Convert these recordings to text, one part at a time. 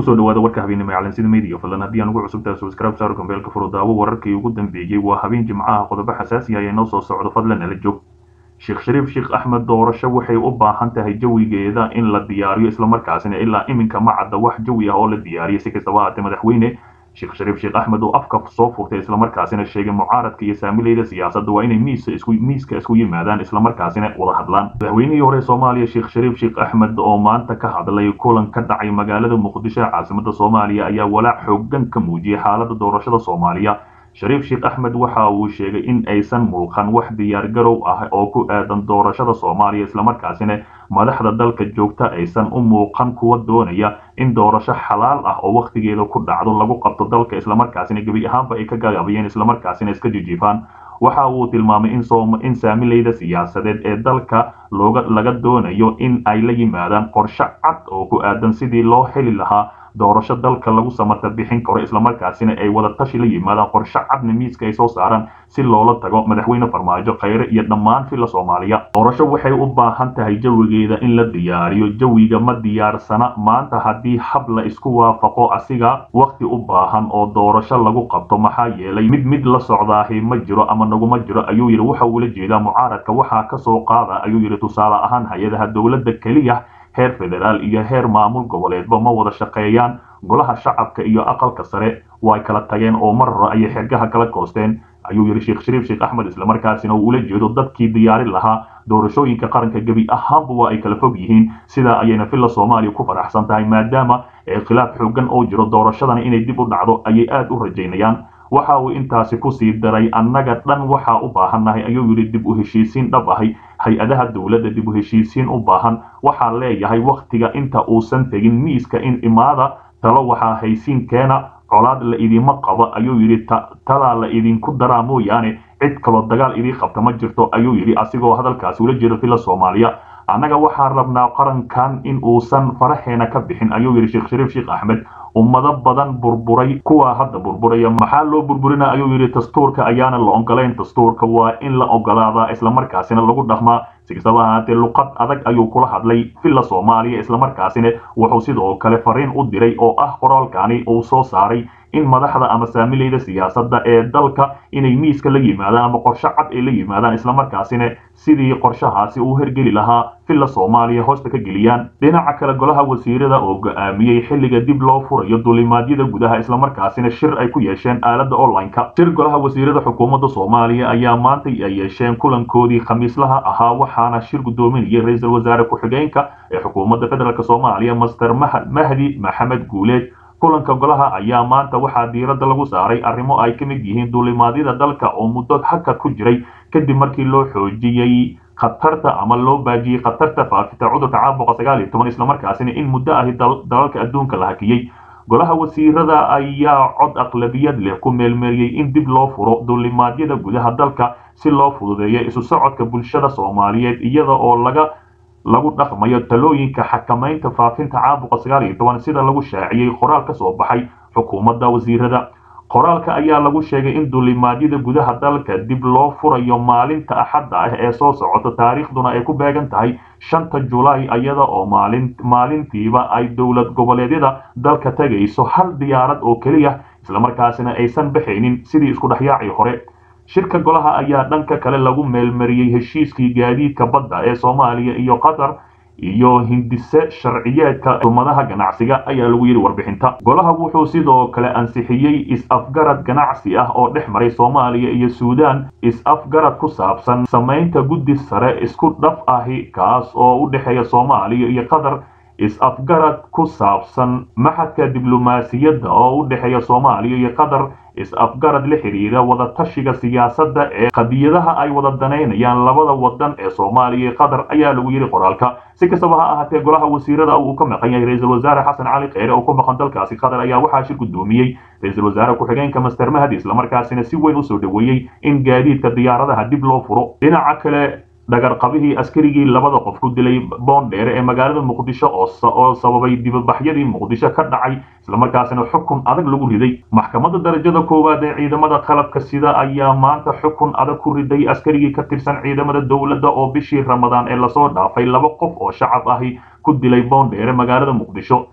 kusoo dhawaada warka habeenimo ee calansida media fadlan haddii aan ugu cusubtahay subscribe saaro kambeelka furo daawo wararkii ugu dambeeyey waa habeen jimcaha qodobo xasaasi ah ee noo soo socdo fadlan ala joog sheekh shariif sheekh axmed doorasho waxay u baahan tahay jawigeeda in la diyaariyo islamarkaasina ilaa iminka ma cadda wax jawi ah oo la diyaariyay si kastaba haatee madaxweyne sheekh shariif sheekh axmed oo afka soo furtay islamarkaasina sheegay mucaaradka iyo saamileyda siyaasadda waa inay miisa isku miiska isku yimaadaan islamarkaasina wada hadlaan madaxweynihii hore soomaaliya sheekh shariif sheekh axmed oo maanta ka hadlay kulan ka dhacay magaalada muqdisho ee caasimada soomaaliya ayaa walaac xoogan ka muujiyay xaalada doorashada soomaaliya shariif sheekh axmed waxa uu sheegay in aysan muuqan wax diyaargarow ah oo ku aadan doorashada soomaaliya islamarkaasina madaxda dalka joogta aysan u muuqan kuwa doonaya in doorasho xalaal ah oo wakhtigeeda ku dhacdo lagu qabto dalka islamarkaasina gebi ahaanba ay ka gagabayeen islamarkaasina iska jijiifaan waxa uu tilmaamay in saamileyda siyaasadeed ee dalka looga laga doonayo in ay la yimaadaan qorshe cad oo ku aadan sidii loo heli lahaa doorasho dalka lagu samata bixin karo islamarkaasina ay wada tashi la yimaadaan qorshe cadna miiska ay soo saaraan si loola tago madaxweyne farmaajo khayre iyo dhammaan filla soomaaliya doorasho waxay u baahan tahay jawigeeda in la diyaariyo jawiga ma diyaarsana maanta haddii hab la isku waafaqo asiga wakhti u baahan oo doorasho lagu qabto maxaa yeelay mid mid la socdaahi ma jiro ama naguma jiro ayuu yidhi waxa uula jeedaa mucaaradka waxaa ka soo qaada ayuu yidhi tusaale ahaan hay-adaha dowladda keliya heer federaal iyo heer maamul goboleedba ma wada shaqeeyaan golaha shacabka iyo aqalka sare way kala tageen oo mar hore ayay xergaha kala koosteen ayuu yidhi sheekh shariif sheekh axmed islamarkaasina uu ula jeedo dadkii diyaarin lahaa doorashooyinka qaranka gebi ahaanba waa ay kala fog yihiin sidaa ayayna villa soomaaliya ku faraxsan tahay maadaama khilaaf xoogan oo jiro doorashadana inay dib u dhacdo ayay aada u rajaynayaan waxa uu intaasi kusii daray annaga dhan waxaa u baahannahay ayuu yidhi dib u heshiisiin dhab ahay hay-adaha dowladda dib u heshiisiin u baahan waxaa leeyahay wakhtiga inta uusan tegin miiska in imaada talo waxaa haysiin keena colaad la idima qabo ayuu yidhi talaa la idinku daraa mooyaane cid kaloo dagaal idii qabta ma jirto ayuu yidhi asigoo hadalkaasi ula jeedo villa soomaaliya annaga waxaan rabnaa qarankan in uusan faraxeena ka bixin ayuu yidhi sheekh shariif sheekh axmed ummado badan burburay kuwaa hadda burburaya maxaa loo burburina ayuu yidhi dastuurka ayaana la ogolayn dastuurka waa in la ogolaadaa islamarkaasina lagu dhaqmaa si kastaba ahaatee luqad adag ayuu kula hadlay villa soomaaliya islamarkaasina wuxuu sidoo kale fariin u diray oo ah qoraalkani uu soo saaray in madaxda ama saamileyda siyaasadda ee dalka inay miiska la yimaadaan ama qorshe cad ay la yimaadaan islamarkaasina sidii qorshahaasi uu hergeli lahaa villa soomaaliya hoosta ka geliyaan dhinaca kale golaha wasiirada oo go-aamiyey xilliga dib loo furayo dulimaadyada gudaha islamarkaasina shir ay ku yeesheen aaladda online-ka shir golaha wasiirada xukuumadda soomaaliya ayaa maanta ay yeesheen kulankoodii khamiislaha ahaa waxaana shir guddoominayay ra-iisul wasaare ku-xigeenka ee xukuumadda federaalk soomaaliya master mahdi maxamed guuleed kulanka golaha ayaa maanta waxaa diiradda lagu saaray arrimo ay ka mid yihiin duulimaadyada dalka oo muddo hakad ku jiray kadib markii loo xoojiyey khatarta ama loo baajiyey khatarta faafita cudurka caabuqa sagaal iyo toban islamarkaasina in muddo ahi dalalka adduunka la hakiyey golaha wasiirada ayaa cod aqlabiyad leh ku meelmeeliyey in dib loo furo duulimaadyada gudaha dalka si loo fududeeyo isu socodka bulshada soomaaliyeed iyada oo laga lagu dhaqmayo talooyinka xakamaynta faafinta caabuqa sagaal iyo toban sida lagu shaaciyey qoraal ka soo baxay xukuumadda wasiirada qoraalka ayaa lagu sheegay in duulimaadyada gudaha dalka dib loo furayo maalinta axadda ah ee soo socota taariikhduna ay ku beegan tahay shanta julaay iyada oo maalin maalintiiba ay dowlad goboleedyada dalka tegayso hal diyaarad oo keliya islamarkaasina aysan baxaynin sidii isku dhexyaacii hore shirka golaha ayaa dhanka kale lagu meelmariyey heshiiskii gaadiidka badda ee soomaaliya iyo qatar iyo hindise sharciyeedka umadaha ganacsiga ayaa lagu yidhi warbixinta golaha wuxuu sidoo kale ansixiyey is-afgarad ganacsi ah oo dhex maray soomaaliya iyo suudaan is-afgarad ku saabsan samaynta guddi sare isku dhaf ahi kaas oo u dhexeeya soomaaliya iyo qatar is-afgarad ku saabsan maxadka diblomaasiyadda oo u dhexeeya soomaaliya iyo qatar is-afgarad la xidhiira wada tashiga siyaasadda ee qadiyadaha ay wada danaynayaan labada wadan ee soomaaliya iyo qatar ayaa lagu yidhi qoraalka si kastaba ha ahaatee golaha wasiirada uu ka maqan yahay ra-iisul wasaare xasan cali kheyre oo ku maqan dalkaasi qatar ayaa waxaa shir guddoomiyey ra-iisul wasaare ku-xigeenka master mahdi islamarkaasina si weyn usoo dhoweeyey in gaadiidka diyaaradaha dib loo furo dhinaca kale dhagarqabihii askarigii labada qof ku dilay boondheere ee magaalada muqdisho oo sababay dibabaxyadii muqdisho ka dhacay islamarkaasina xukun adag lagu riday maxkamadda darajada koowaad ee ciidamada qalabka sida ayaa maanta xukun adag ku riday askarigii ka tirsan ciidamada dowladda oo bishii ramadaan ee lasoo dhaafay laba qof oo shacab ahi ku dilay boondheere magaalada muqdisho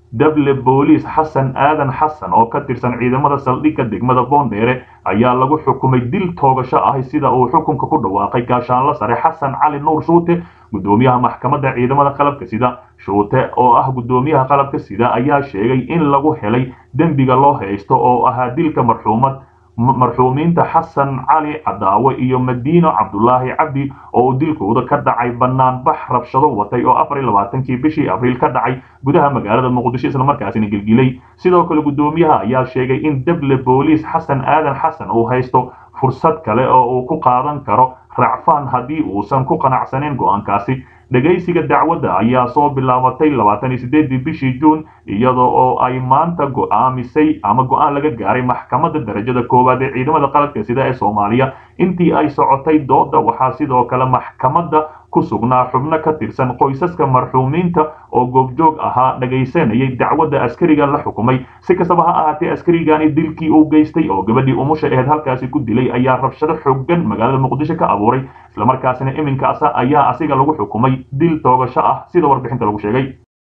dable booliis xasan aadan xasan oo ka tirsan ciidamada saldhigga degmada boondheere ayaa lagu xukumay dil toogasho ahi sida uu xukunka ku dhawaaqay gaashaanlo sare xasan cali nuur shuute gudoomiyaha maxkamadda ciidamada qalabka sida shuute oo ah gudoomiyaha qalabka sida ayaa sheegay in lagu helay dembiga loo haysto oo ahaa dilka marxuumad marxuumiinta xasan cali cadaawe iyo madiino cabdulaahi cabdi oo uu dilkooda ka dhacay banaanbax rabshado watay oo afar iyo labaatankii bishii abriil ka dhacay gudaha magaalada muqdisho islamarkaasina gelgilay sidoo kale gudoomiyaha ayaa sheegay in dable booliis xasan aadan xasan uu haysto fursad kale oo uu ku qaadan karo racfaan haddii uusan ku qanacsanayn go'aankaasi dhegaysiga dacwadda ayaa soo bilaabatay labaatan iyo sideedii bishii juun iyada oo ay maanta go'aamisay ama go'aan laga gaaray maxkamadda darajada koowaad ee ciidamada qalabka sida ee soomaaliya intii ay socotay dooda waxaa sidoo kale maxkamadda ku sugnaa xubno ka tirsan qoysaska marxuumiinta oo goobjoog ahaa dhagaysanayay dacwadda askariga la xukumay si kastaba ha ahaatee askarigani dilkii uu geystay oo gabadhii umusha aheyd halkaasi ku dilay ayaa rabshado xoogan magaalada muqdisho ka abuuray islamarkaasina iminkaasa ayaa asiga lagu xukumay dil toogasho ah sida warbixinta lagu sheegay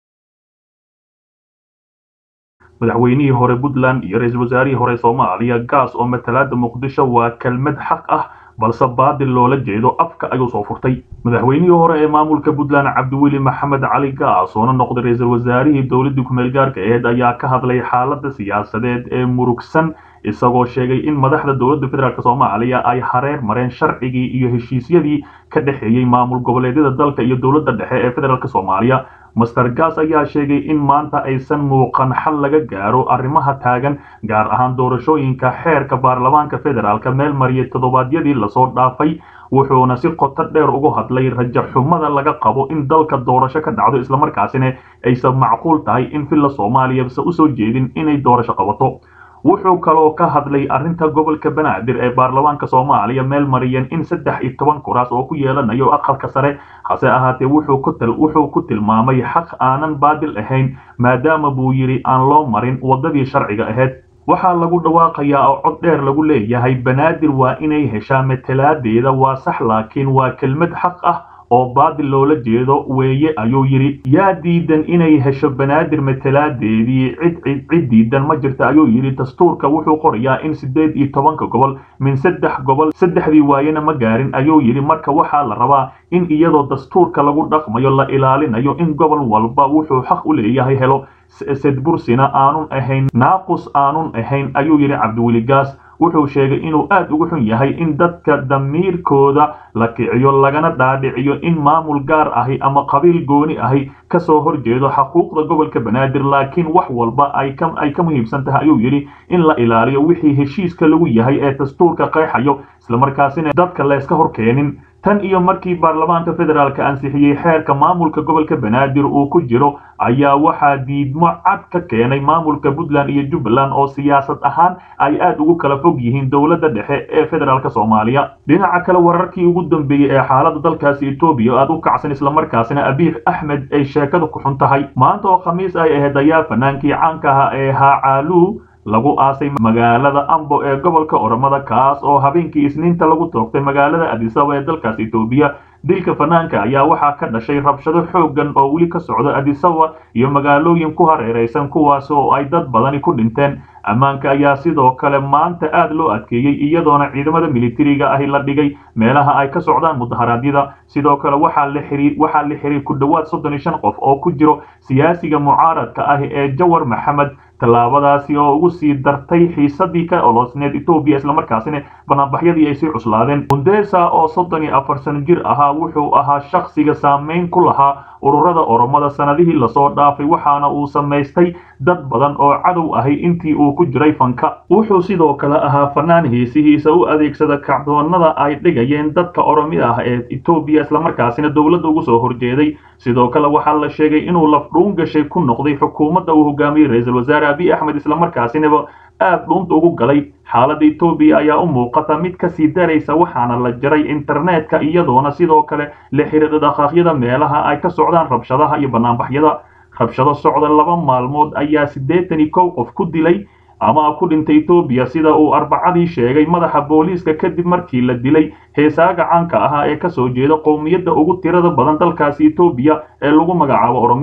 madaxweynihii hore puntland iyo ra-iisul wasaarihii hore soomaaliya gaas oo matalaada muqdisho waa kelmad xaq ah balse baadil loola jeedo afka ayuu soo furtay madaxweynihii hore ee maamulka puntland cabdiweli maxamed cali gaas oona noqday ra-iisul wasaarihii dowladii kumeel gaarka aheyd ayaa ka hadlay xaalada siyaasadeed ee murugsan isagoo sheegay in madaxda dowladda federaalk soomaaliya ay hareer mareen sharcigii iyo heshiisyadii ka dhexeeyey maamul goboleedyada dalka iyo dowladda dhexe ee federaalk soomaaliya master gas ayaa sheegay in maanta aysan muuqan xal laga gaaro arrimaha taagan gaar ahaan doorashooyinka xeerka baarlamaanka federaalka meel mariyay toddobaadyadii lasoo dhaafay wuxuuna si qoto dheer ugu hadlay rajaxumada laga qabo in dalka doorasho ka dhacdo islamarkaasina aysan macquul tahay in villa soomaaliya se usoo jeedin inay doorasho qabato wuxuu kaloo ka hadlay arrinta gobolka banaadir ee baarlamaanka soomaaliya meel mariyeen in saddex iyo toban kuraas oo ku yeelanayo aqalka sare hase ahaatee wuxuu ku tilmaamay xaq aanan baadil ahayn maadaama buu yidhi aan loo marin waddadii sharciga ahayd waxaa lagu dhawaaqayaa oo cod dheer lagu leeyahay banaadir waa inay heshaa matalaadeeda waa sax laakiin waa kelmad xaq ah oo baadil loola jeedo weeye ayuu yidhi yaa diidan inay hesho banaadir matalaadeedii cid cid diidan ma jirta ayuu yidhi dastuurka wuxuu qorayaa in siddeed iyo tobanka gobol min saddex gobol saddexdii waayena ma gaarin ayuu yidhi marka waxaa la rabaa in iyadoo dastuurka lagu dhaqmayo la ilaalinayo in gobol walba wuxuu xaq u leeyahay helo sedbursina aanun ahayn naaqus aanun ahayn ayuu yidhi cabdiweli gaas wuxuu sheegay inuu aad ugu xun yahay in dadka damiirkooda la kiciyo lagana dhaadhiciyo in maamul gaar ahi ama qabiil gooni ahi kasoo horjeedo xaquuqda gobolka banaadir laakiin wax walba ay ka muhiimsan tahay ayuu yidhi in la ilaaliyo wixii heshiiska lagu yahay ee dastuurka qeexayo islamarkaasina dadka layska hor keenin tan iyo markii baarlamaanka federaalka ansixiyey xeerka maamulka gobolka banaadir uu ku jiro ayaa waxaa diidmo cad ka keenay maamulka puntland iyo jubbaland oo siyaasad ahaan ay aad ugu kala fog yihiin dowladda dhexe ee federaalk soomaaliya dhinaca kale wararkii ugu dambeeyey ee xaalada dalkaasi etoobiya aad u kacsan islamarkaasina abiy axmed ay sheekada ku xun tahay maanta oo khamiis ay ahayd ayaa fanaankii caanka aha ee haacaaluu lagu aasay magaalada ambo ee gobolka oromada kaas oo habeenkii isniinta lagu toogtay magaalada adisaba ee dalkaas etoobiya dilka fanaanka ayaa waxaa ka dhashay rabshado xooggan oo weli ka socda adisaba iyo magaalooyin ku hareeraysan kuwaas oo ay dad badani ku dhinteen ammaanka ayaa sidoo kale maanta aad loo adkeeyey iyadoona ciidamada militariga ahi la dhigay meelaha ay ka socdaan mudaharaadyada sidoo kale waxaa la xiray ku dhowaad soddon iyo shan qof oo ku jiro siyaasiga mucaaradka ah ee jawar maxamed tallaabadaasi oo ugu sii dartay xiisadii ka olosneed etoobiya islamarkaasina banaanbaxyadii ay sii cuslaadeen mundesa oo soddon iyo afar sano jir ahaa wuxuu ahaa shakhsiga saameyn ku lahaa ururada oromada sanadihii lasoo dhaafay waxaana uu samaystay dad badan oo cadow ahay intii uu ku jiray fanka wuxuu sidoo kale ahaa fanaan heesihiisa u adeegsada kacdoonada ay dhigayeen dadka oromi ah ee etoobiya islamarkaasina dowladda ugu soo horjeeday sidoo kale waxaa la sheegay inuu lafdhuun gashay ku noqday xukuumadda uu hogaamiyey ra-iisul wasaare abiy axmed islamarkaasinaba aad dhuunta ugu galay xaaladda etoobiya ayaa u muuqata mid ka sii daraysa waxaana la jaray internetka iyadoona sidoo kale la xiriira dhaqaaqyada meelaha ay ka socdaan rabshadaha iyo banaanbaxyada rabshado socda laba maalmood ayaa siddeetan iyo kow qof ku dilay ama ku dhintay etoobiya sida uu arbacadii sheegay madaxa booliiska kadib markii la dilay heesaaga caanka ahaa ee kasoo jeeda qowmiyadda ugu tirada badan dalkaasi etoobiya ee lagu magacaabo oromiya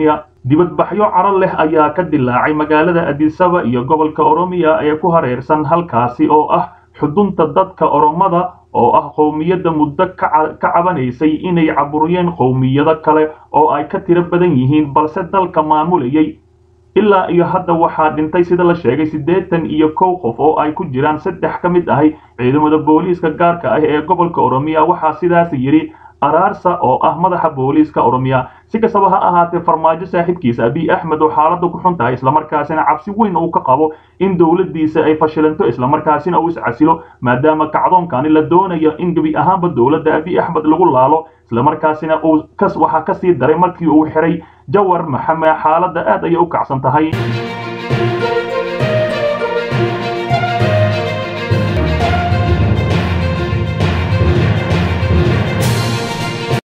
dibadbaxyo caro leh ayaa ka dilaacay magaalada adisaba iyo gobolka oromiya ee ku hareersan halkaasi oo ah xudunta dadka oromada oo ah qowmiyadda muddo ka cabanaysay inay caburiyeen qowmiyado kale oo ay ka tiro badan yihiin balse dalka maamulayay ilaa iyo hadda waxaa dhintay sida la sheegay siddeetan iyo kow qof oo ay ku jiraan saddex ka mid ahi ciidamada booliiska gaarka ah ee gobolka oromiya waxaa sidaas yidhi araarsa oo ah madaxa booliiska oromiya si kastaba ha ahaatee farmaajo saaxiibkiisa abiy axmed oo xaaladda ku xun tahay islamarkaasina cabsi weyn uu ka qabo in dowladdiisa ay fashilanto islamarkaasina uu iscasilo maadaama kacdoonkani la doonayo in gebi ahaanba dowladda abiy axmed lagu laalo islamarkaasina uu waxaa ka sii daray markii uu xiray jawar maxamed xaaladda aad ayay u kacsan tahay